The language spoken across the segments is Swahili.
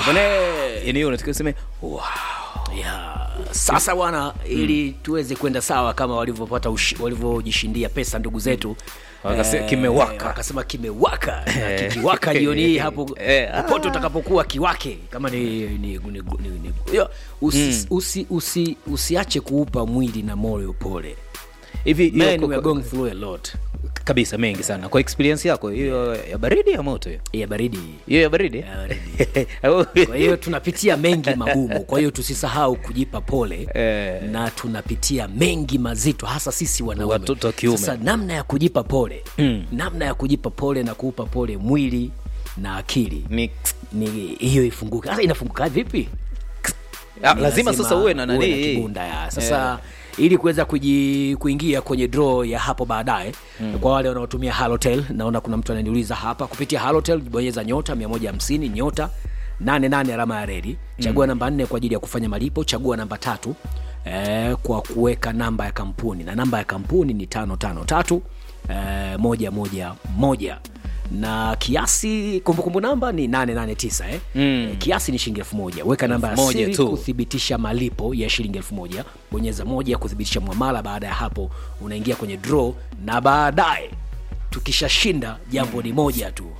Bwana, yani hiyo unatakiwa useme wow. ya sasa bwana ili tuweze kwenda sawa kama walivyopata ushi- walivyojishindia pesa ndugu zetu Wakase- Eh, kimewaka. wakasema kimewaka na kikiwaka jioni hii hapo Eh, ah. popote utakapokuwa kiwake kama ni, ni, ni, ni, ni, ni yo, usi, usi, usi, usiache kuupa mwili na moyo pole hivi hiyo Man, kwa- we are going through a lot kabisa mengi sana kwa experience yako hiyo ya baridi ya moto hiyo ya baridi hiyo ya baridi Ya kwa hiyo tunapitia mengi magumu kwa hiyo tusisahau kujipa pole Eh. na tunapitia mengi mazito hasa sisi wanaume Watoto wa kiume. sasa namna ya kujipa pole Mm. namna ya kujipa pole na kuupa pole mwili na akili Ni- ni hiyo ifunguke sasa inafunguka vipi Ah, Ni lazima sasa uwe na nani kibunda ya sasa ili kuweza kuji, kuingia kwenye draw ya hapo baadaye mm. kwa wale wanaotumia halotel naona kuna mtu ananiuliza hapa kupitia halotel bonyeza nyota 150 nyota 88 alama ya redi chagua mm. namba 4 kwa ajili ya kufanya malipo chagua namba tatu eh, kwa kuweka namba ya kampuni na namba ya kampuni ni 553 eh, moja moja moja na kiasi kumbukumbu namba ni 889 eh? mm. kiasi ni shilingi elfu moja weka namba ya moja siri tu. kuthibitisha malipo ya shilingi elfu moja bonyeza moja kuthibitisha mwamala baada ya hapo unaingia kwenye draw na baadaye tukishashinda jambo ni moja tu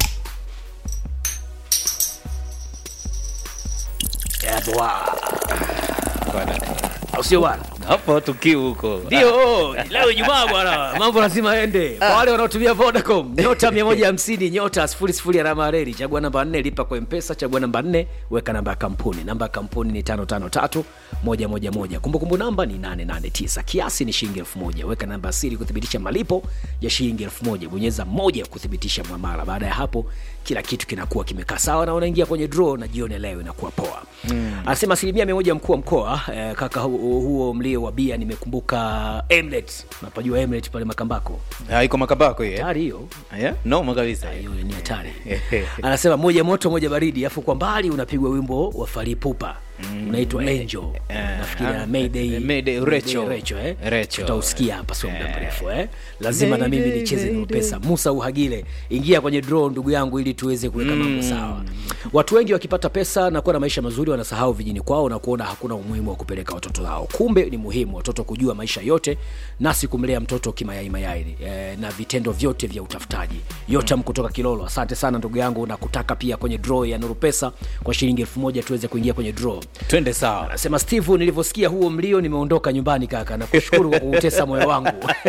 Eh, bwa. au sio bwana hapo tukiu huko ndio leo ijumaa bwana mambo lazima ende kwa wale wanaotumia vodacom nyota 150 nyota 00 alama ya reli chagua namba 4 lipa kwa mpesa chagua namba 4 weka namba ya kampuni namba ya kampuni ni 553 111 kumbukumbu namba ni 889 kiasi ni shilingi 1000 weka namba ya siri kuthibitisha malipo ya shilingi 1000 bonyeza moja kuthibitisha mwamala baada ya hapo kila kitu kinakuwa kimekaa sawa na unaingia kwenye draw na jioni ya leo inakuwa poa mm. anasema asilimia mia moja mkuu wa mkoa eh, kaka hu- huo mlio wa bia nimekumbuka emlet napajua emlet pale makambako Ah, iko makabako hiyo eh? hatari hiyo yeah? noma kabisa hiyo ni hatari anasema moja moto moja baridi afu kwa mbali unapigwa wimbo wa faripupa mm. unaitwa angel nafikiria ah, mayday Mayday, Rachel. Rachel, eh? Rachel. tutausikia hapa sio muda mrefu eh? lazima na mimi nicheze na pesa musa uhagile ingia kwenye draw ndugu yangu ili tuweze kuweka mambo sawa watu wengi wakipata pesa na kuwa na maisha mazuri wanasahau vijini kwao na kuona hakuna umuhimu wa kupeleka watoto wao kumbe ni muhimu watoto kujua maisha yote nasi kumlea mtoto kimayai mayai eh, na vitendo vyote vya utafutaji yotam kutoka kilolo asante sana ndugu yangu na kutaka pia kwenye draw ya nuru pesa kwa shilingi elfu moja tuweze kuingia kwenye draw twende sawa anasema steve nilivyosikia huo mlio nimeondoka nyumbani kaka na kushukuru kwa kuutesa moyo wangu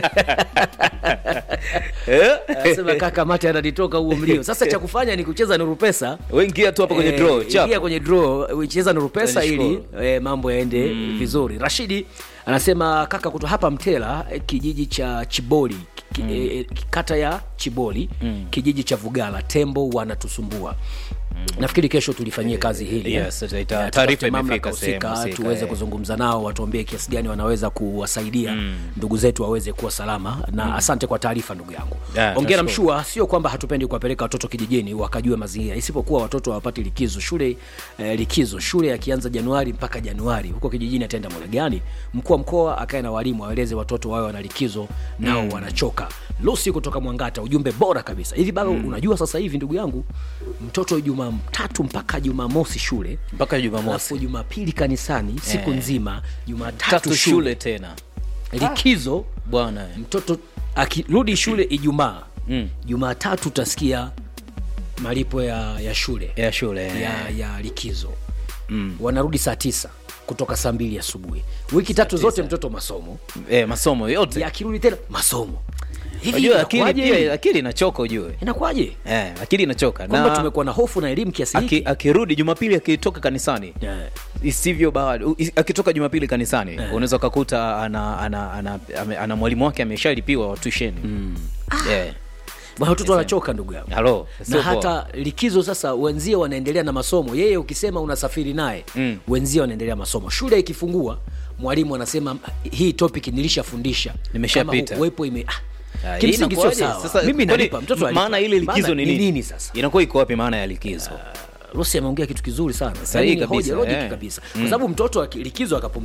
anasema kaka mate ananitoka huo mlio sasa cha kufanya ni kucheza nuru pesa wengia tu hapa kwenye Eh, draw ingia chap kwenye draw cheza nuru pesa ili Nashukuru. eh, mambo yaende vizuri rashidi anasema kaka kutoka hapa mtela eh, kijiji cha chiboli ki, eh, kata ya chiboli kijiji cha vugala tembo wanatusumbua nafikiri kesho tulifanyie kazi hili eh. Yes, ita- Eh, taarifa tutafute mamlaka imefika sehemu husika, husika, tuweze eh. kuzungumza nao watuambie kiasi gani wanaweza kuwasaidia ndugu zetu waweze kuwa salama na asante kwa taarifa ndugu yangu Yeah, ongera nashukuru. mshua sio kwamba hatupendi kuwapeleka watoto kijijini wakajue mazingira isipokuwa watoto hawapati likizo shule eh, likizo shule yakianza januari mpaka januari huko kijijini ataenda muda gani mkuu wa mkoa akae na walimu waeleze watoto wawe wana likizo nao mm. wanachoka lusi kutoka mwangata ujumbe bora kabisa hivi bado mm. unajua sasa hivi ndugu yangu mtoto jumatatu mpaka jumamosi shule mpaka jumamosi alafu jumapili kanisani siku nzima jumatatu tatu shule, shule tena likizo bwana mtoto akirudi shule ijumaa Mm. jumatatu utasikia malipo ya, ya shule ya shule eh. ya, ya likizo mm. wanarudi saa tisa kutoka saa mbili asubuhi wiki tatu zote mtoto masomo eh, masomo yote ya akirudi tena masomo hivi unajua akili inakuwaje? pia akili inachoka ujue inakuwaje eh, akili inachoka kwamba na tumekuwa na hofu na elimu kiasi aki, hiki akirudi jumapili akitoka kanisani Yeah. isivyo bado is- akitoka jumapili kanisani unaweza ukakuta ana, ana, ana, ana, ana mwalimu wake ameshalipiwa wa tusheni mm. yeah. Bwana, watoto wanachoka ndugu yangu halo na sio poa. hata likizo sasa wenzie wanaendelea na masomo yeye ukisema unasafiri naye Mm. wenzie wanaendelea masomo shule ikifungua mwalimu anasema hii topic nilishafundisha Nimeshapita. Kama uwepo ime ah, Ah, hii kimsingi sio inakuwaje? sawa Sasa, mimi kwani nalipa mtoto alipa. maana ile likizo Maana ni nini? nini sasa inakuwa iko wapi maana ya likizo Rosi ameongea kitu kizuri sana Sahihi Yaani ni kabisa, hoja, logic eh. kabisa kwa sababu mtoto aki- likizo akapumzika